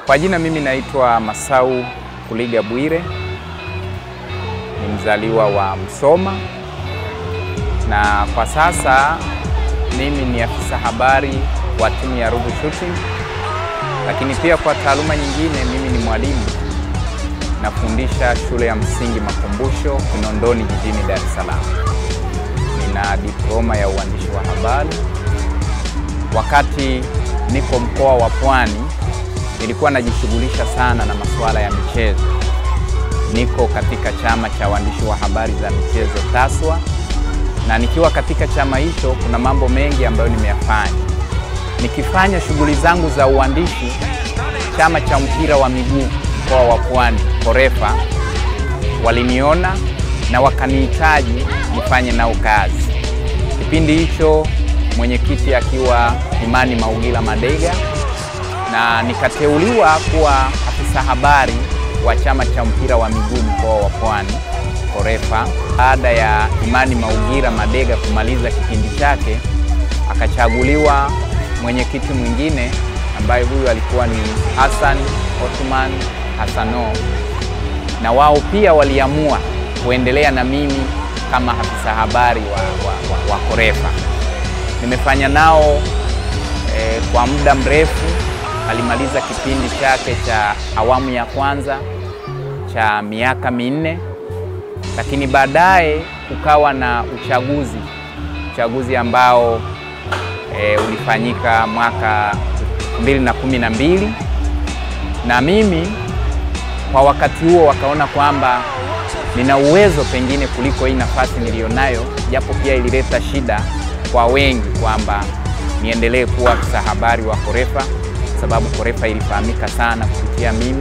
Kwa jina mimi naitwa Masau Kuliga Bwire, ni mzaliwa wa Msoma na kwa sasa mimi ni afisa habari wa timu ya Ruvu Shooting, lakini pia kwa taaluma nyingine mimi ni mwalimu, nafundisha shule ya msingi Makumbusho Kinondoni jijini Dar es Salaam. Nina diploma ya uandishi wa habari. Wakati niko mkoa wa Pwani nilikuwa najishughulisha sana na masuala ya michezo. Niko katika chama cha waandishi wa habari za michezo TASWA, na nikiwa katika chama hicho kuna mambo mengi ambayo nimeyafanya. Nikifanya shughuli zangu za uandishi, chama cha mpira wa miguu mkoa wa Pwani Korefa waliniona na wakanihitaji nifanye nao kazi. Kipindi hicho mwenyekiti akiwa Imani Maugila Madega na nikateuliwa kuwa afisa habari wa chama cha mpira wa miguu mkoa wa Pwani Korefa. Baada ya Imani Maugira Madega kumaliza kipindi chake, akachaguliwa mwenyekiti mwingine ambaye huyu alikuwa ni Hassan Othman Hassano, na wao pia waliamua kuendelea na mimi kama afisa habari wa, wa, wa, wa Korefa. Nimefanya nao eh, kwa muda mrefu alimaliza kipindi chake cha awamu ya kwanza cha miaka minne, lakini baadaye kukawa na uchaguzi uchaguzi ambao e, ulifanyika mwaka 2012 na mimi kwa wakati huo wakaona kwamba nina uwezo pengine kuliko hii nafasi niliyonayo, japo pia ilileta shida kwa wengi kwamba niendelee kuwa afisa habari wa Korefa sababu Korefa ilifahamika sana kupitia mimi,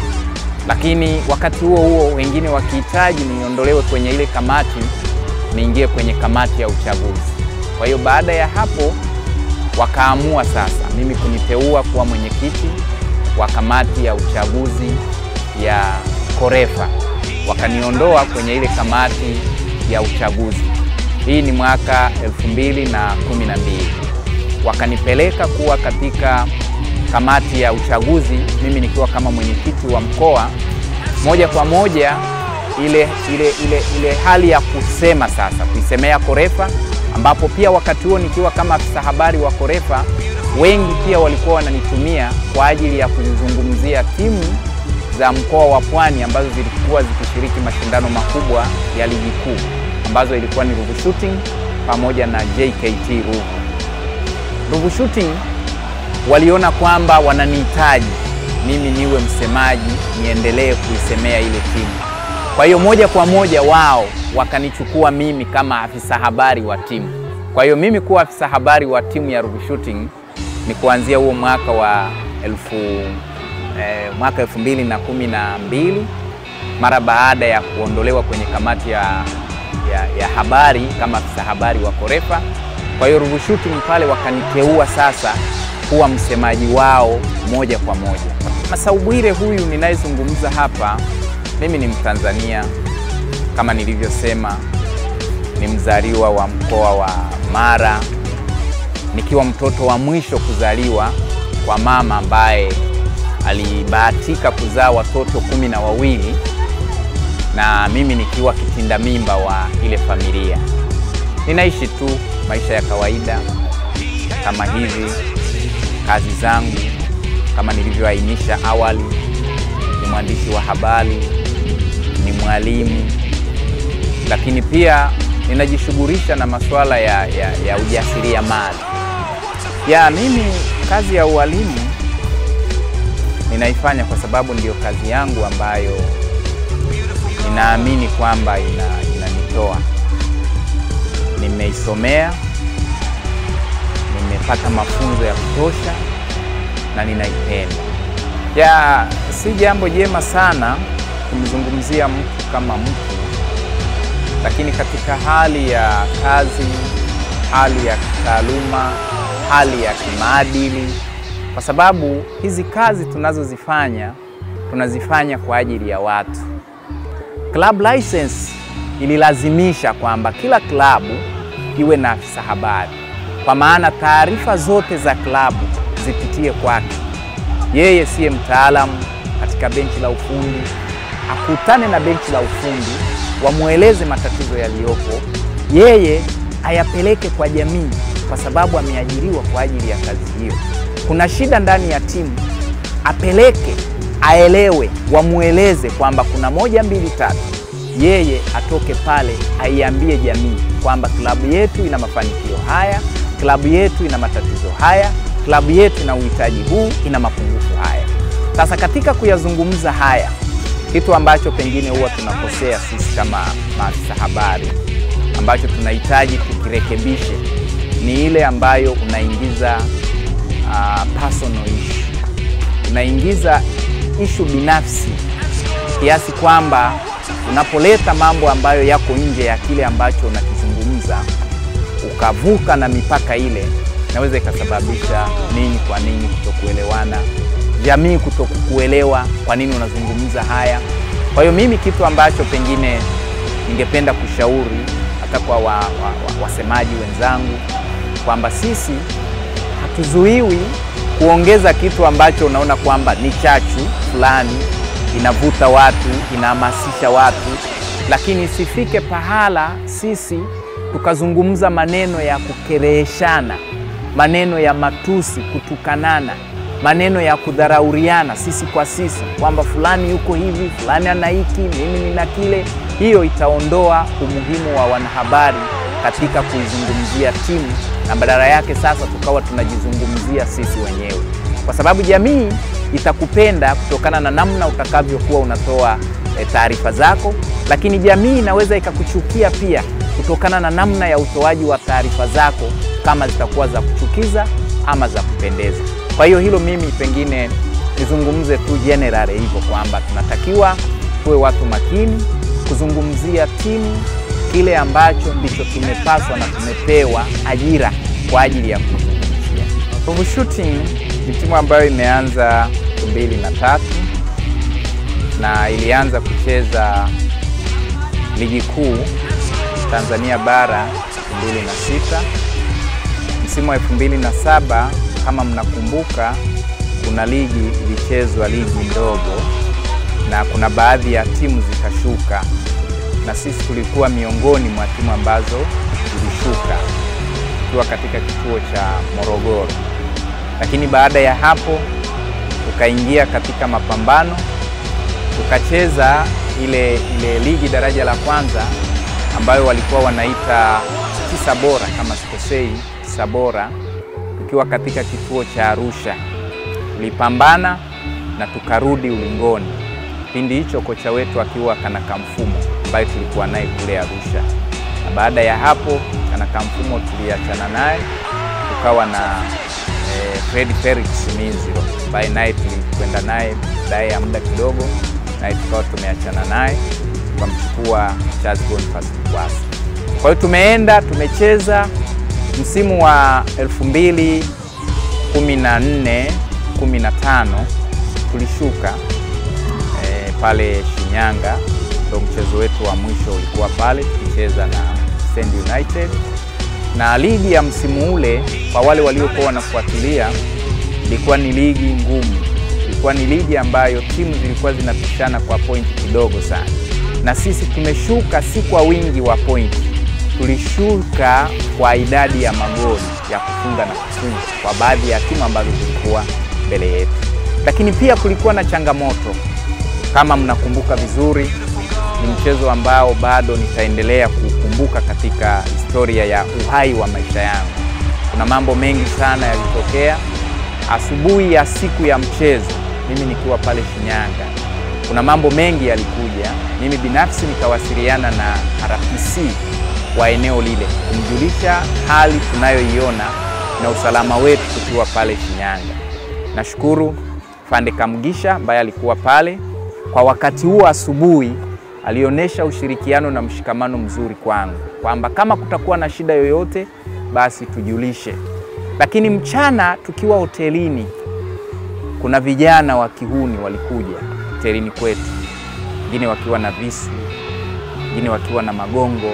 lakini wakati huo huo wengine wakihitaji niondolewe kwenye ile kamati niingie kwenye kamati ya uchaguzi. Kwa hiyo baada ya hapo wakaamua sasa mimi kuniteua kuwa mwenyekiti wa kamati ya uchaguzi ya Korefa, wakaniondoa kwenye ile kamati ya uchaguzi. Hii ni mwaka elfu mbili na kumi na mbili wakanipeleka kuwa katika kamati ya uchaguzi, mimi nikiwa kama mwenyekiti wa mkoa. Moja kwa moja ile, ile, ile, ile hali ya kusema sasa, kuisemea Korefa, ambapo pia wakati huo nikiwa kama afisa habari wa Korefa, wengi pia walikuwa wananitumia kwa ajili ya kuzizungumzia timu za mkoa wa Pwani ambazo zilikuwa zikishiriki mashindano makubwa ya ligi kuu ambazo ilikuwa ni Ruvu Shooting pamoja na JKT Ruvu. Ruvu Shooting waliona kwamba wananihitaji mimi niwe msemaji, niendelee kuisemea ile timu. Kwa hiyo moja kwa moja wao wakanichukua mimi kama afisa habari wa timu. Kwa hiyo mimi kuwa afisa habari wa timu ya Ruvu Shooting ni kuanzia huo mwaka wa elfu, eh, mwaka elfu mbili na kumi na mbili mara baada ya kuondolewa kwenye kamati ya, ya, ya habari kama afisa habari wa Korefa. Kwa hiyo Ruvu Shooting pale wakaniteua sasa kuwa msemaji wao moja kwa moja. Masau Bwire huyu ninayezungumza hapa, mimi ni Mtanzania kama nilivyosema, ni mzaliwa wa mkoa wa Mara, nikiwa mtoto wa mwisho kuzaliwa kwa mama ambaye alibahatika kuzaa watoto kumi na wawili na mimi nikiwa kitinda mimba wa ile familia. Ninaishi tu maisha ya kawaida kama hivi kazi zangu kama nilivyoainisha awali, ni mwandishi wa habari, ni mwalimu, lakini pia ninajishughulisha na masuala ya, ya, ya ujasiriamali. Ya mimi kazi ya ualimu ninaifanya kwa sababu ndiyo kazi yangu ambayo ninaamini kwamba ina, inanitoa. Nimeisomea, nimepata mafunzo ya kutosha na ninaipenda. Ya si jambo jema sana kumzungumzia mtu kama mtu, lakini katika hali ya kazi, hali ya kitaaluma, hali ya kimaadili, kwa sababu hizi kazi tunazozifanya tunazifanya kwa ajili ya watu. Club license ililazimisha kwamba kila klabu iwe na afisa habari, kwa maana taarifa zote za klabu zipitie kwake. yeye siye mtaalamu katika benchi la ufundi, akutane na benchi la ufundi, wamweleze matatizo yaliyopo, yeye ayapeleke kwa jamii, kwa sababu ameajiriwa kwa ajili ya kazi hiyo. Kuna shida ndani ya timu, apeleke, aelewe, wamweleze kwamba kuna moja, mbili, tatu yeye atoke pale aiambie jamii kwamba klabu yetu ina mafanikio haya, klabu yetu ina matatizo haya, klabu yetu ina uhitaji huu, ina mapungufu haya. Sasa katika kuyazungumza haya, kitu ambacho pengine huwa tunakosea sisi kama maafisa habari, ambacho tunahitaji tukirekebishe, ni ile ambayo unaingiza uh, personal issue, unaingiza ishu binafsi kiasi kwamba unapoleta mambo ambayo yako nje ya kile ambacho unakizungumza ukavuka na mipaka ile, inaweza ikasababisha ninyi kwa ninyi kutokuelewana, jamii kutokukuelewa kwa nini unazungumza haya. Kwa hiyo mimi kitu ambacho pengine ningependa kushauri hata kwa wa, wa, wa, wasemaji wenzangu kwamba sisi hatuzuiwi kuongeza kitu ambacho unaona kwamba ni chachu fulani inavuta watu, inahamasisha watu, lakini isifike pahala sisi tukazungumza maneno ya kukereheshana, maneno ya matusi, kutukanana, maneno ya kudharauriana sisi kwa sisi, kwamba fulani yuko hivi, fulani ana hiki, mimi nina kile. Hiyo itaondoa umuhimu wa wanahabari katika kuizungumzia timu, na badala yake sasa tukawa tunajizungumzia sisi wenyewe, kwa sababu jamii itakupenda kutokana na namna utakavyokuwa unatoa e, taarifa zako, lakini jamii inaweza ikakuchukia pia kutokana na namna ya utoaji wa taarifa zako, kama zitakuwa za kuchukiza ama za kupendeza. Kwa hiyo hilo mimi pengine nizungumze tu general hivyo kwamba tunatakiwa tuwe watu makini kuzungumzia timu, kile ambacho ndicho tumepaswa na tumepewa ajira kwa ajili ya kuzungumzia. Ruvu Shooting ni timu ambayo imeanza elfu mbili na tatu na ilianza kucheza ligi kuu Tanzania bara elfu mbili na sita msimu wa elfu mbili na saba kama mnakumbuka, kuna ligi ilichezwa ligi ndogo na kuna baadhi ya timu zikashuka, na sisi tulikuwa miongoni mwa timu ambazo zilishuka tukiwa katika kituo cha Morogoro lakini baada ya hapo tukaingia katika mapambano tukacheza ile, ile ligi daraja la kwanza ambayo walikuwa wanaita tisa bora kama sikosei, tisa bora, tukiwa katika kituo cha Arusha. Tulipambana na tukarudi ulingoni. Kipindi hicho kocha wetu akiwa Kanaka Mfumo ambaye tulikuwa naye kule Arusha, na baada ya hapo Kanaka Mfumo tuliachana naye tukawa na Fred Felix Minziro ambaye naye tulikwenda naye baadaye ya muda kidogo, naye tukawa tumeachana naye tukamchukua Charles Boniface Mkwasa. Kwa hiyo tumeenda tumecheza msimu wa 2014 15 tulishuka e, pale Shinyanga, ndio mchezo wetu wa mwisho ulikuwa pale tukicheza na Stand United na ligi ya msimu ule kwa wale waliokuwa wanafuatilia, ilikuwa ni ligi ngumu, ilikuwa ni ligi ambayo timu zilikuwa zinapishana kwa pointi kidogo sana, na sisi tumeshuka si kwa wingi wa pointi, tulishuka kwa idadi ya magoli ya kufunga na kufunga kwa baadhi ya timu ambazo zilikuwa mbele yetu. Lakini pia kulikuwa na changamoto, kama mnakumbuka vizuri, ni mchezo ambao bado nitaendelea kukumbuka katika historia ya uhai wa maisha yangu. Kuna mambo mengi sana yalitokea asubuhi ya siku ya mchezo, mimi nikiwa pale Shinyanga. Kuna mambo mengi yalikuja, mimi binafsi nikawasiliana na RPC wa eneo lile kumjulisha hali tunayoiona na usalama wetu tukiwa pale Shinyanga. Nashukuru Fande Kamgisha ambaye alikuwa pale kwa wakati huo asubuhi alionyesha ushirikiano na mshikamano mzuri kwangu kwamba kama kutakuwa na shida yoyote basi tujulishe. Lakini mchana tukiwa hotelini, kuna vijana wa kihuni walikuja hotelini kwetu, wengine wakiwa na visu, wengine wakiwa na magongo,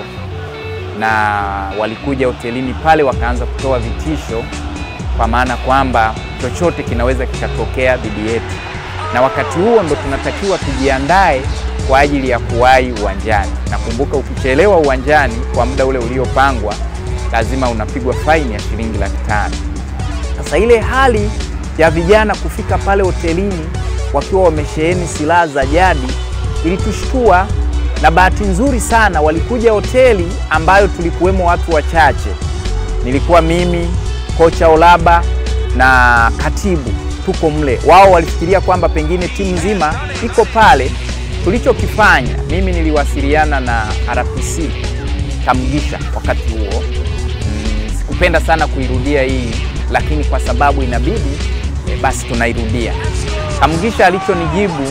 na walikuja hotelini pale wakaanza kutoa vitisho, kwa maana kwamba chochote kinaweza kikatokea dhidi yetu, na wakati huo ndo tunatakiwa tujiandae kwa ajili ya kuwahi uwanjani. Nakumbuka ukichelewa uwanjani kwa muda ule uliopangwa, lazima unapigwa faini ya shilingi laki tano. Sasa ile hali ya vijana kufika pale hotelini wakiwa wamesheheni silaha za jadi ilitushtua, na bahati nzuri sana walikuja hoteli ambayo tulikuwemo watu wachache. Nilikuwa mimi, kocha Olaba na katibu, tuko mle. Wao walifikiria kwamba pengine timu nzima iko pale. Tulichokifanya, mimi niliwasiliana na RPC Kamugisha wakati huo. Mm, sikupenda sana kuirudia hii, lakini kwa sababu inabidi e, basi tunairudia. Kamugisha alichonijibu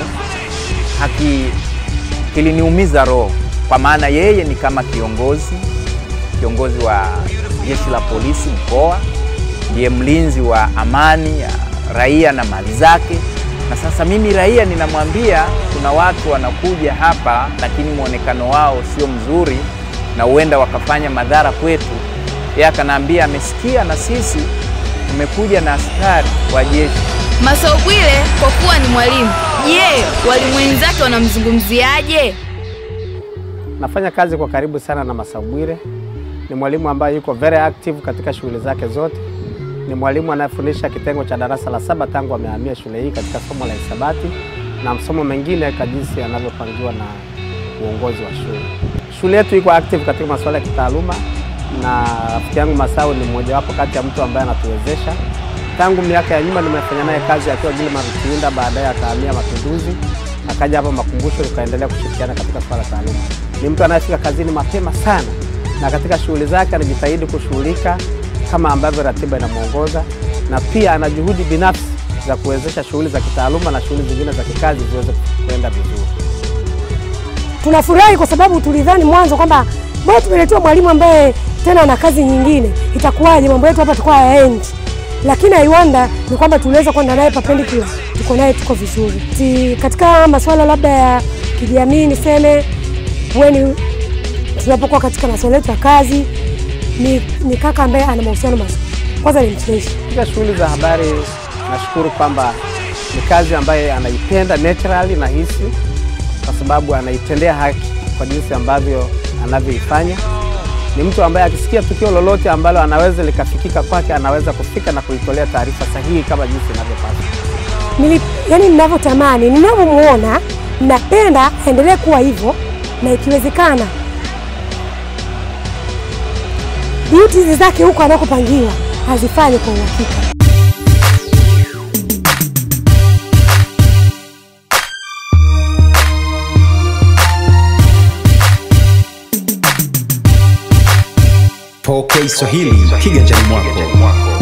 haki kiliniumiza roho, kwa maana yeye ni kama kiongozi kiongozi wa jeshi la polisi mkoa, ndiye mlinzi wa amani ya raia na mali zake. Na sasa mimi raia ninamwambia kuna watu wanakuja hapa, lakini mwonekano wao sio mzuri na huenda wakafanya madhara kwetu. Yeye akanaambia amesikia na sisi tumekuja na askari wa jeshi. Masau Bwire kwa kuwa ni mwalimu, je, walimu wenzake wanamzungumziaje? Nafanya kazi kwa karibu sana na Masau Bwire. Ni mwalimu ambaye yuko very active katika shughuli zake zote. Ni mwalimu anayefundisha kitengo cha darasa la saba tangu amehamia shule hii katika somo la hisabati na masomo mengine kwa jinsi yanavyopangiwa na uongozi wa shule. Shule yetu iko active katika masuala ya kitaaluma na rafiki yangu Masau ni mmojawapo kati ya mtu ambaye anatuwezesha. Tangu miaka ya nyuma nimefanya naye kazi akiwa Gilman Rutiunda, baadaye akahamia Mapinduzi, akaja hapa Makumbusho, tukaendelea kushirikiana katika swala la taaluma. Ni mtu anayefika kazini mapema sana na katika shughuli zake anajitahidi kushughulika kama ambavyo ratiba inamwongoza, na pia ana juhudi binafsi za kuwezesha shughuli za kitaaluma na shughuli zingine za kikazi ziweze kwenda vizuri. Tunafurahi kwa sababu tulidhani mwanzo kwamba bora tumeletewa mwalimu ambaye tena ana kazi nyingine, itakuwaje mambo yetu hapa tukua yaendi, lakini aiwanda ni kwamba tuliweza kwenda naye perpendicular, tuko naye tuko vizuri. Si katika masuala labda ya kijamii niseme weni tunapokuwa katika masuala yetu ya kazi ni, ni kaka ambaye ana mahusiano mazuri. Kwanza ni mcheshi. Katika shughuli za habari, nashukuru kwamba ni kazi ambayo anaipenda naturally na hisi, kwa sababu anaitendea haki kwa jinsi ambavyo anavyoifanya. Ni mtu ambaye akisikia tukio lolote ambalo anaweza likafikika kwake, anaweza kufika na kuitolea taarifa sahihi kama jinsi inavyopaswa. Nili, yani ninavyotamani, ninavyomuona, napenda aendelee kuwa hivyo na ikiwezekana duties zake huko anakopangiwa azifanye kwa uhakika. Pokea Swahili kiganjani mwako.